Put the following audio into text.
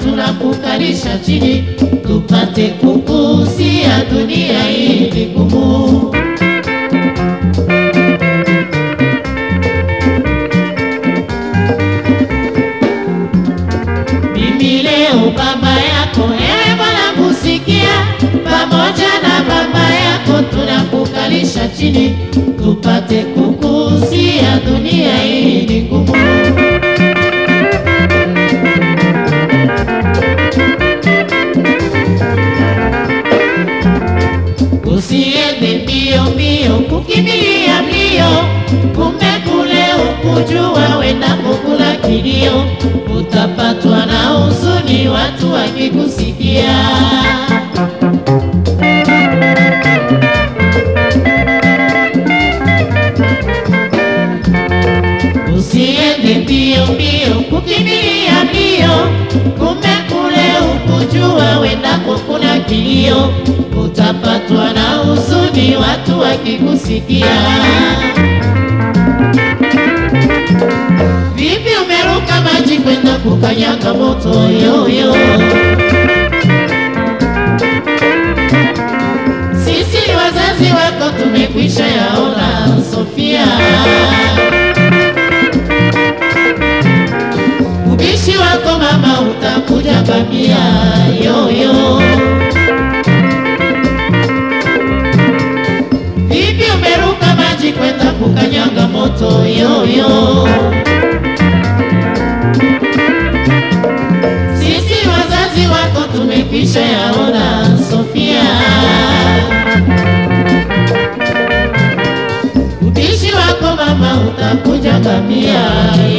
tunakukalisha chini tupate kukusia dunia hii ni ngumu. Mimi leo baba yako, ewe Bwana kusikia, pamoja na baba yako tunakukalisha chini tupate kukusia dunia hii ni ngumu. Usiende mbio mbio kukimbilia mbio, kumbe kule ukujua wenda kukula kilio, utapatwa na huzuni watu wakikusikia. Usiende mbio mbio kukimbilia mbio, kumbe kule ukujua wenda kukula kilio, utapatwa na huzuni watu wakikusikia. Vipi umeruka maji kwenda kukanyaga moto yoyo? Sisi wazazi wako tumekwisha yaona, Sofia. Ubishi wako mama utakuja bamia yoyo. Vipi umeruka maji kwenda kukanyaga moto yoyo? Sisi wazazi wako tumekwisha yaona, Sofia. Ubishi wako mama utakuja ngamia